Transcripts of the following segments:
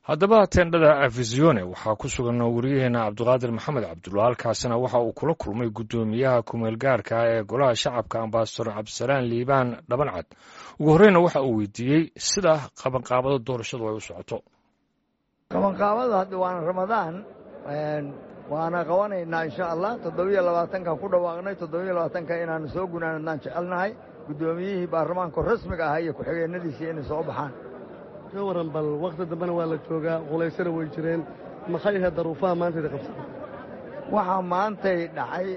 haddaba teendhada afisione waxaa ku sugan wariyaheena cabdiqaadir maxamed cabdulla halkaasina waxa uu kula kulmay guddoomiyaha kumeel gaarka ah ee golaha shacabka ambasador cabdisalaan liibaan dhabancad ugu horreyna waxa uu weydiiyey sida qabanqaabada doorashadu ay u socoto qabanqaabada hadda waana ramadaan waana qabanaynaa insha allah toddobiyo labaatankan ku dhawaaqnay toddobiyo labaatanka inaanu soo gunaanadnaan jecelnahay guddoomiyihii baarlamaanka rasmiga ahaa iyo ku-xigeenadiisii inay soo baxaan ka waran bal wakhti dambena waa la joogaa qulaysana way jireen maxay ahayd daruufaha maantayda qabsada waxaa maantay dhacay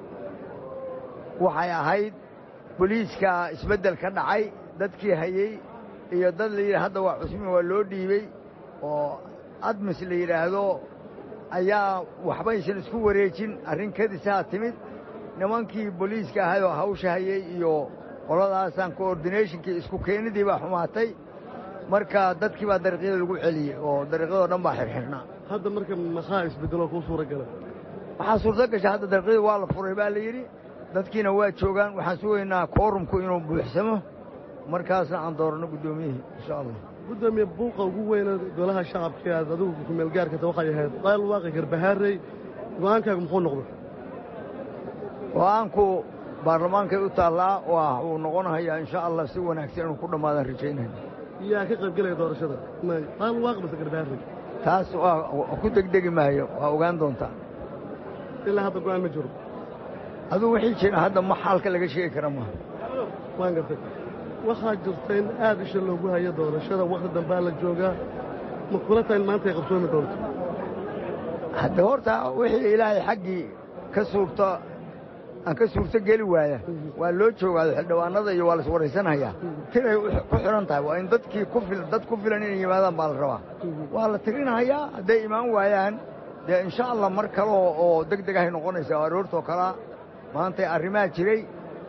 waxay ahayd boliiska isbeddel ka dhacay dadkii hayey iyo dad la yidhi hadda waa cusmi waa loo dhiibey oo admis la yidhaahdo ayaa waxbaysan isku wareejin arrin kadisaa timid nimankii boliiska ahayoo hawsha hayey iyo qoladaasaan coordinationkii isku keenidii baa xumaatay marka dadkii baa dariiqyada lagu celiyey oo dariiqyadoo dhan baa xirxirhnaa hadda marka maxaa isbeddeloo kuu suura gala waxaa suurto gasha hadda dariiqyada waa la furay baa la yidhi dadkiina waa joogaan waxaan sugaynaa koorumku inuu buuxsamo markaasna aan dooranno guddoomiyihii insha allah guddoomiye buuqa ugu weyna golaha shacabka aad adigu kumeel gaarkata waxay ahayd qayl waaqi garbahaarey go'aankaagu muxuu noqday go'aanku baarlamaankay u taallaa waa uu noqonahayaa insha allah si wanaagsan inuu ku dhammaadaan rajaynayna yaa ka qayb gelaya doorashada qayl waaqi base garbahaarey taas waa ku degdegi maayo waa ogaan doontaa ilaa hadda go'aan ma jiro aduu wixii jira hadda ma xaalka laga sheegi kara maaha waan gartay waxaa jirta in aad isha loogu hayo doorashada wakhti dambaa la joogaa ma kula tahay in maanta ay qabsoomi doonto hadde horta wixii ilaahay xaggii ka suurto aan ka suurto geli waaya waa loo joogaado xildhibaanada iyo waa la iswaraysanhayaa tiray ku xidhan tahay waa in dadkii ku dad ku filan inay yimaadaan baa la rabaa waa la tirinahayaa hadday imaan waayaan dee insha allah mar kale oo deg deg ahay noqonaysaa aroortoo kalea maantay arrimaha jiray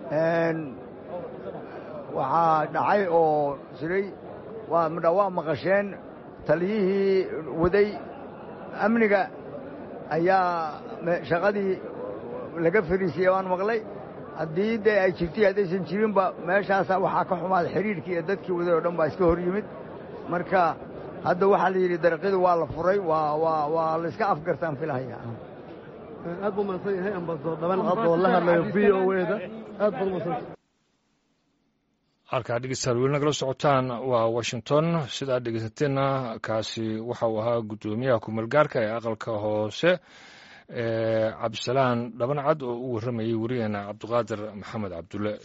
waxaa dhacay oo jiray waa maqasheen taliyihii waday amniga ayaa shaqadii laga fariisiyey waan maqlay haddii dee ay jirtay haddaysan jirinba meeshaasaa waxaa ka xumaaday xidhiidhkii iyo dadkii waday oo dhan baa iska hor yimid marka hadda waxaa la yidhi dariiqyadu waa la furay waa la iska afgartaan filahaya aad buu mahadsan yahay ambasador dhaban cad oo la hadlayo v o eda aad baad umahadsanta halkaa dhegeystayaal weli nagala socotaan waa washington sidaad dhegeysateena kaasi waxa uu ahaa guddoomiyaha kumeelgaarka ee aqalka hoose cabdisalaan dhabancad oo u warramayay wariyaheena cabdiqaadir maxamed cabdulle